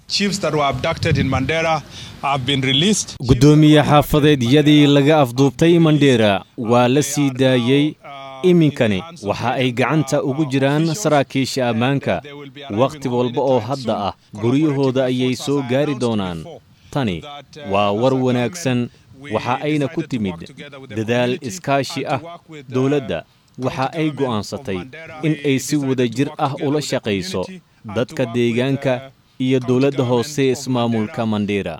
guddoomiye xaafadeedyadii laga afduubtay mandheera waa la sii daayey iminkani waxa ay gacanta ugu jiraan saraakiisha ammaanka wakhti walba oo hadda ah guryahooda ayay soo gaari doonaan tani waa war wanaagsan waxa ayna ku timid dadaal iskaashi ah dowladda waxa ay go'aansatay in ay si wada jir ah ula shaqayso dadka deegaanka iyo dowladda hoose ismaamulka mandheera